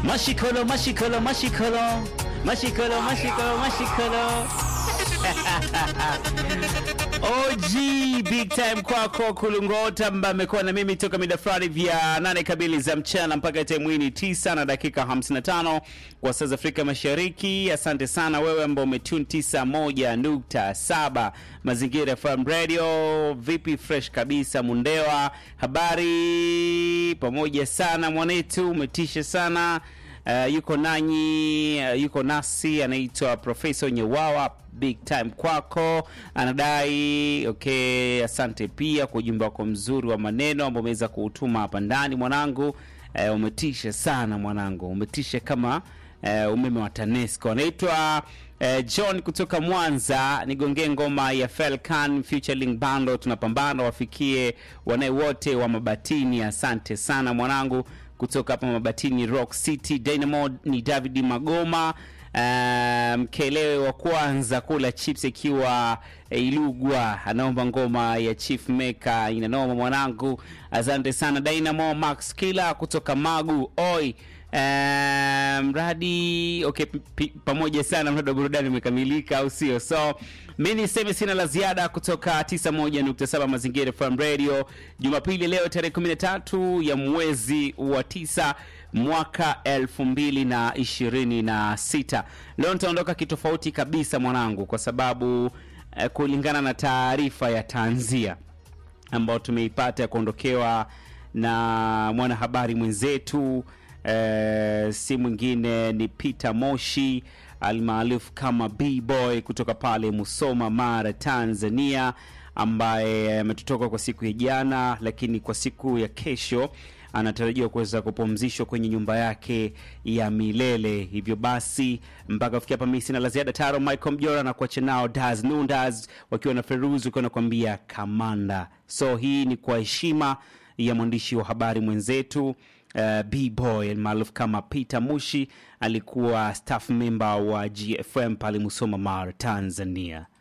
Mashikolo, mashikolo, mashikolo, mashikolo, mashikolo, mashikolo. OG big time kwako Kulungota ambaye amekuwa na mimi toka mida fulani vya nane kamili za mchana mpaka time hii ni tisa na dakika 55 kwa saa za Afrika Mashariki. Asante sana wewe ambao umetune 91.7 Mazingira FM Radio. Vipi, fresh kabisa Mundewa, habari pamoja sana mwanetu, umetisha sana. Uh, yuko nanyi uh, yuko nasi anaitwa Profesa Nyewawa. Big time kwako, anadai okay. Asante pia kwa ujumbe wako mzuri wa maneno ambao umeweza kuutuma hapa ndani mwanangu. Uh, umetisha sana mwanangu, umetisha kama uh, umeme wa TANESCO. Anaitwa uh, John kutoka Mwanza, nigongee ngoma ya Felkan featuring Bando, tunapambana wafikie wanae wote wa Mabatini. Asante sana mwanangu kutoka hapa Mabatini Rock City. Dynamo ni David Magoma mkelewe um, wa kwanza kula chips ikiwa Ilugwa anaomba ngoma ya Chief Maker inanoma mwanangu. Asante sana Dynamo Max Kila kutoka Magu oi mradi um, okay, pamoja sana, mradi wa burudani umekamilika, au sio? So mi niseme sina la ziada kutoka 91.7 Mazingira FM Radio, Jumapili leo tarehe 13 ya mwezi wa tisa mwaka elfu mbili na ishirini na sita. Leo nitaondoka kitofauti kabisa mwanangu, kwa sababu eh, kulingana na taarifa ya tanzia ambayo tumeipata ya kuondokewa na mwanahabari mwenzetu eh, si mwingine ni Peter Moshi almaarufu kama B-Boy kutoka pale Musoma, Mara, Tanzania, ambaye ametutoka kwa siku ya jana, lakini kwa siku ya kesho anatarajiwa kuweza kupumzishwa kwenye nyumba yake ya milele. Hivyo basi mpaka kufikia hapa, mimi sina la ziada. Taro Michael Mjora na kuacha nao Daz Nundas wakiwa na Feruzi wakiwa nakwambia kamanda. So hii ni kwa heshima ya mwandishi wa habari mwenzetu uh, B-Boy maarufu kama Peter Mushi, alikuwa staff member wa GFM pale Musoma, Mara, Tanzania.